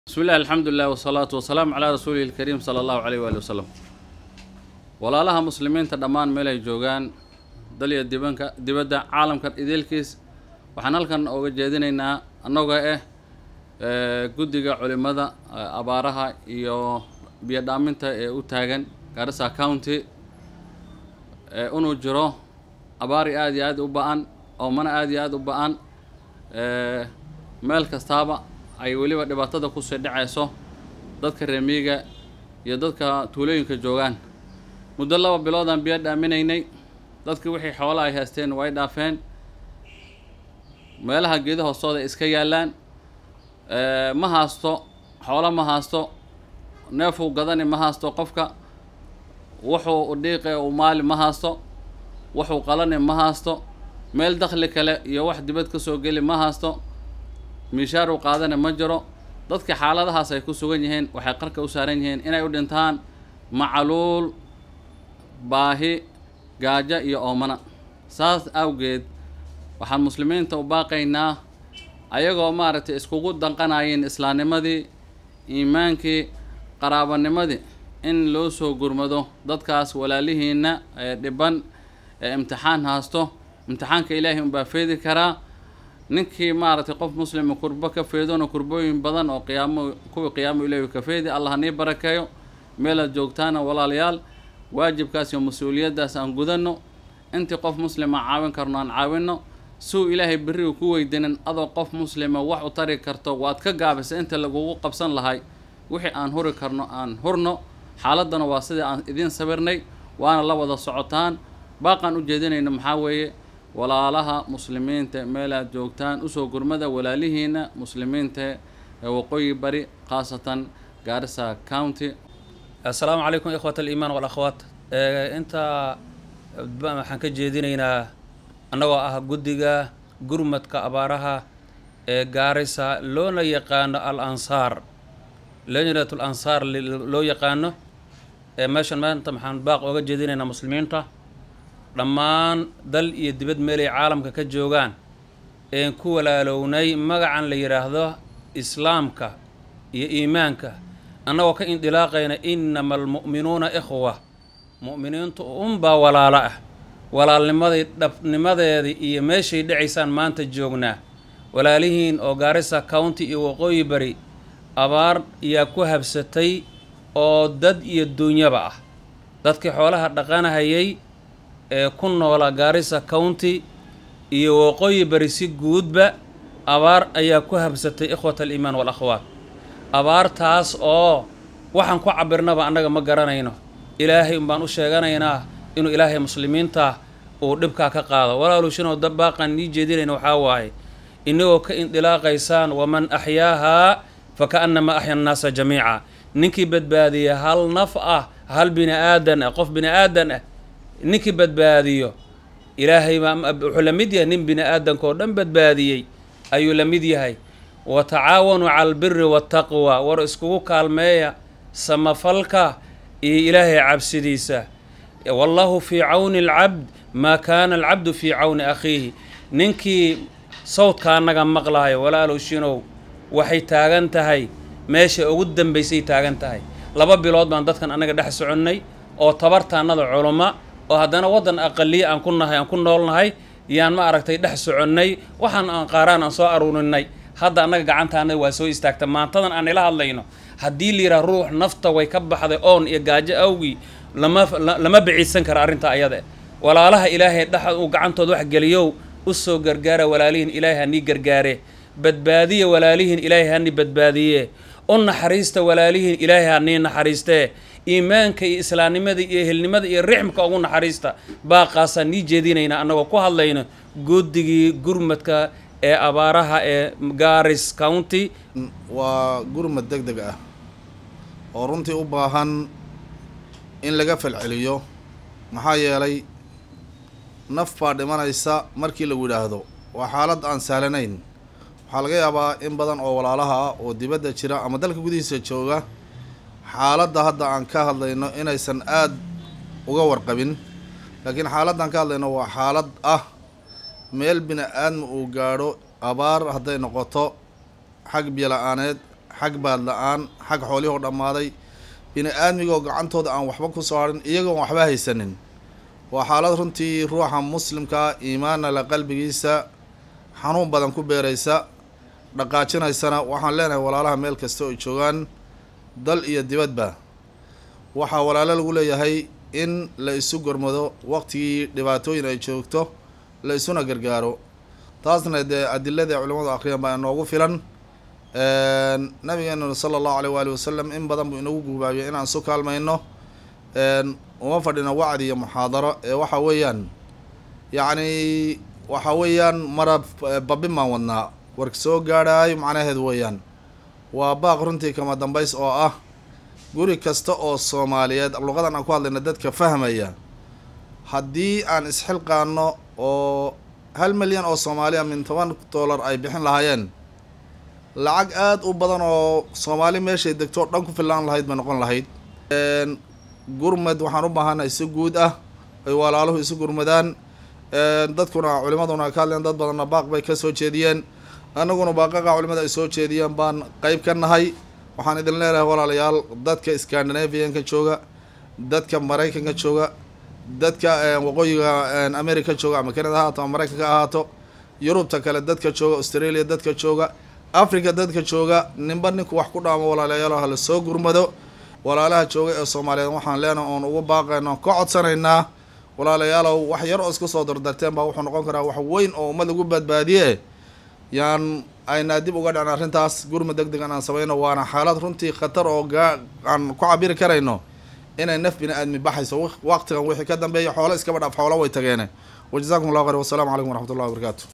bismi illahi alxamdulilah wasalaatu wasalaamu calaa rasuulihi lkariim sala allahu caleyh waali wasalam walaalaha muslimiinta dhammaan meel ay joogaan dal iyo dibanka dibadda caalamka ideelkiis waxaan halkan ooga jeedinaynaa annagoo ah guddiga culimada abaaraha iyo biyo dhaaminta ee u taagan garissa county inuu jiro abaari aada iyo aad u ba-an oomana aada iyo aada u ba-an meel kastaaba ay weliba dhibaatada kusii dhacayso dadka reemiyiga iyo dadka tuulooyinka joogaan muddo laba biloodaan biyo dhaaminaynay dadkii wixii xoola ay haysteen way dhaafeen meelaha geeda hoostooda iska yaallaan ma haasto xoolo ma haasto neefuu gadani ma haasto qofka wuxuu udhiiqe u maali ma haasto wuxuu qalani ma haasto meel dakhli kale iyo wax dibad ka soo geli ma haasto miishaar uu qaadana ma jiro dadka xaaladahaas ay ku sugan yihiin waxay qarka u saaran yihiin inay u dhintaan macaluul baahi gaajo iyo oomana saas awgeed waxaan muslimiinta u baaqaynaa ayagoo maaragtay iskugu danqanayeen islaamnimadii iimaankii qaraabanimadii in loo soo gurmado dadkaas walaalihiina ee dhiban ee imtixaan haasto imtixaanka ilaahay unbaa feedi karaa ninkii maaragtay qof muslima kurbo ka feedona kurbooyin badan oo qiyaamo kuwii qiyaamo ilaahi ka feedi allah nii barakeeyo meelaad joogtaana walaalayaal waajibkaas iyo mas-uuliyaddaas aan gudanno intii qof muslima caawin karno aan caawinno suu ilaahay berrigu ku weydinin adoo qof muslima wax u tari karto waad ka gaabisa inta lagugu qabsan lahay wixii aan huri karno aan hurno xaaladdana waa sidii aan idiin sabirnay waana la wada socotaan baaqaan u jeedinayno maxaa weeye walaalaha muslimiinta meel aad joogtaan usoo gurmada walaalihiina muslimiinta ee waqooyi bari khaasatan gaarisa county assalaamu calaykum ikhwat aliimaan walakhwaat intaa waxaan ka jeedinaynaa annagoo ah guddiga gurmadka abaaraha ee gaarisa loona yaqaano al ansaar lejnat al ansaar loo yaqaano ee meeshan maanta maxaan baaq ooga jeedinaynaa muslimiinta dhammaan dal iyo dibad meelay caalamka ka joogaan een ku walaalownay magacan la yidhaahdo islaamka iyo iimaanka annagoo ka indilaaqayna innama almu'minuuna ikhwa mu'miniintu unbaa walaalo ah walaalnimadii dhabnimadeedii iyo meeshay dhacaysaan maanta joognaa walaalihiin oo gaarisa county iyo waqooyi bari abaar yaa ku habsatay oo dad iyo duunyaba ah dadkii xoolaha dhaqanahayay ee ku noola gaarisa county iyo waqooyi bari si guudba abaar ayaa ku habsatay ikhwat aliimaan walakhwaat abaartaas oo waxaan ku cabirnaba annaga ma garanayno ilaahay unbaan u sheeganaynaa inuu ilaahay muslimiinta uu dhibkaa ka qaado walaalushinoo dabaaqaan nii jeedinayna waxaa waaye inagoo ka indilaaqaysaan waman axyaahaa fa ka'annamaa axya annaasa jamiica ninkii badbaadiya hal naf ah hal bini aadan ah qof bini aadan ah ninkii badbaadiyo ilaahay baa wuxuu la mid yahay nin bini aadanka oo dhan badbaadiyey ayuu la mid yahay wa tacaawanuu cala albiri waataqwa war iskugu kaalmeeya samafalka iyo ilaahay cabsidiisa wallahu fii cawni alcabd maa kaana alcabdu fii cawni akhiihi ninkii sawdka annaga maqlahayo walaalow shinow waxay taagan tahay meesha ugu dambaysay taagan tahay laba bilood baan dadkan annaga dhex soconnay oo tabartaannada culumma oo haddana waddan aqaliya aan ku nahay aan ku noolnahay yaan ma aragtay dhex soconnay waxaan aan qaaraan aan soo aruurinay hadda annaga gacantaana waa soo istaagta maantadan aan ila hadlayno haddii la yidhaha ruux nafta way ka baxday oon iyo gaajo awgii lama lama biciidsan kara arrinta ayada walaalaha ilaahay dhexa uu gacantooda wax geliyow u soo gargaara walaalihiin ilaahay hanii gargaare badbaadiya walaalihiin ilaahay hanii badbaadiye u naxariista walaalihiin ilaahay hanii naxariistee iimaanka iyo islaamnimada iyo ehelnimada iyo rixmka ugu naxariista baaqaasaan nii jeedinaynaa annagoo ku hadlayno guddigii gurmadka ee abaaraha ee garis county waa gurmad deg deg ah oo runtii u baahan in laga falceliyo maxaa yeelay naf baa dhimanaysa markii lagu yidhaahdo waa xaalad aan sahlanayn waxaa laga yaabaa in badan oo walaalaha ah oo dibadda jira ama dalka gudihiisa jooga xaaladda hadda aan ka hadlayno inaysan aada uga warqabin laakiin xaaladda aan ka hadlayno waa xaalad ah meel bini aadma uu gaadho abaar hadday noqoto xag biyo la-aaneed xag baad la-aan xag xoolihoo dhammaaday bini aadmigoo gacantooda aan waxba ku soo harin iyagoon waxba haysanin waa xaalad runtii ruuxa muslimkaa iimaana la qalbigiisa xanuun badan ku beeraysa dhaqaajinaysana waxaan leenahay walaalaha meel kasta oo joogaan dal iyo dibadba waxaa walaalo lagu leeyahay in la isu gormado waqtigii dhibaatooyin ay joogto la isuna gargaaro taasna dee adilada culimadu akriyan baa inoogu filan nabigeenu sala allahu aleyh waali wasalam in badan buu inagu gubaabiyay inaan isu kaalmayno uma fadhino wacdi iyo muxaadaro ee waxa weeyaan yacni waxa weeyaan mara babin baan wadnaa warka soo gaadhaayo macnaheedu weeyaan waa baaq runtii kama dambays oo ah guri kasta oo soomaaliyeed luqadan aan ku hadlayna dadka fahmaya haddii aan isxilqaano oo hal milyan oo soomaaliya min toban dollar ay bixin lahaayeen lacag aada u badan oo soomaali meeshay degto dhan ku fillaan lahayd bay noqon lahayd gurmad waxaan u baahanahay si guud ah ay walaaluhu isu gurmadaan dadkuna culimaduna ka hadleen dad badanna baaq bay ka soo jeediyeen annaguna baaqaqa culimada ay soo jeediyeen baan qeyb ka nahay waxaan idin leenahay walaalayaal dadka scandinavianka jooga dadka maraykanka jooga dadka waqooyiga america jooga ama canada ha ahaato ama maraykanka ha ahaato yurubta kale dadka jooga australia dadka jooga africa dadka jooga ninba ninku wax ku dhaamo walaalayaal hala soo gurmado walaalaha jooga ee soomaaliyeed waxaan leenahay oon ugu baaqayno ka codsanaynaa walaalayaalow wax yar oo isku soo dardarteen baa wuxuu noqon karaa wax weyn oo ummad lagu badbaadiye yaan aynaa dib uga dhicin arrintaas gurmad deg degan aan samayno waana xaalad runtii khatar oo gaa aan ku cabiri karayno inay naf bini aadmi baxayso waqtigan wixii ka dambeeya xoolo iskaba dhaaf xoolo way tageene wajazakum allah khayr wasalaamu calaykum waraxmat ullahi wabarakaatu